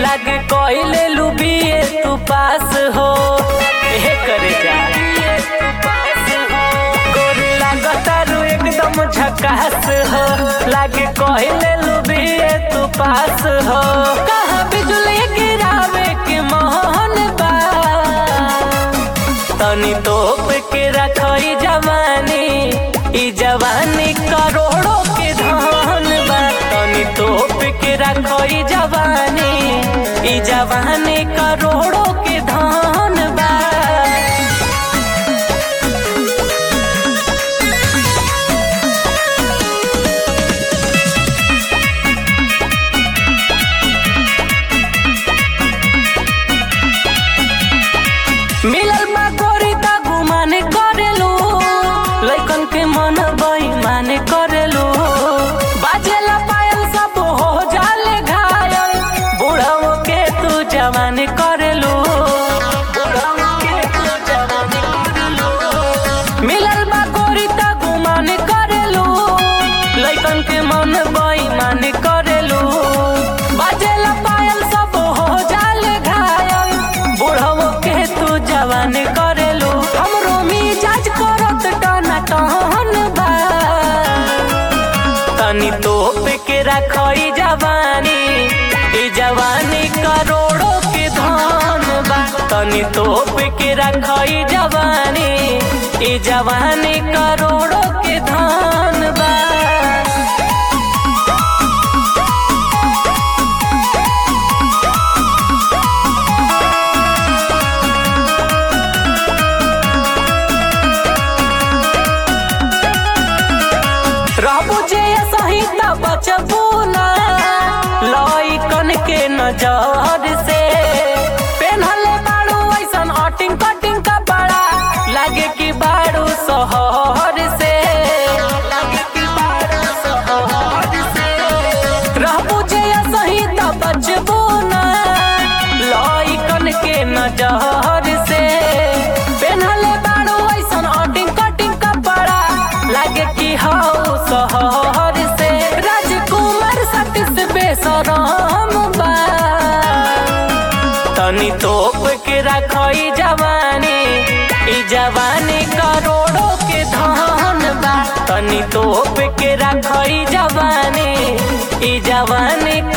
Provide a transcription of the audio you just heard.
लागे कहले लुबिए तू पास हो हे करे जा गोरी लागतारू एकदम झकास हो लागे कहले लुबिए तू पास हो कहाँ बिजुली गिरावे के मोहन बा तनी तोप के रखई जवानी ई जवानी करोड़ों के धन बा तनी तोप के रखई जवानी ई जवानी करोड़ों के धन बा मिलल बा गोरी ता गुमान करेलू लइकन के मन बेईमान करेलू बाजेला पायल सब हो जाले घायल बुढ़ाओ के तू जवान करेलू बुढ़ाओ के तू जवान करेलू मिलल बा गोरी ता गुमान करेलू लइकन के मन बेईमान करेलू बाजेला पायल सब हो जाले घायल बुढ़ाओ के तू जवान करेलू हमरो मिजाज करत टना टहन बा तनी तोप के रखई जवानी ई जवानी करोड़ों के धन बा तनी तोप के रखई जवानी ई जवानी करोड़ों के धन बा रहबू जे सही त बचबू ना लइकन के नजर से पेन्हले बाड़ू ऐसन अटिंग कटिंग कपड़ा लागे कि बाड़ू शहर से लागे कि बाड़ू शहर से रहबू जे सही त बचबू ना लइकन के नजर से पेन्हले बाड़ू ऐसन अटिंग कटिंग कपड़ा लागे कि हौ शहर से राजकुमार सतीश बेसरम बा तनी तोप के रखई जवानी ई जवानी करोड़ों के धन बा तनी तोप के रखई जवानी ई जवानी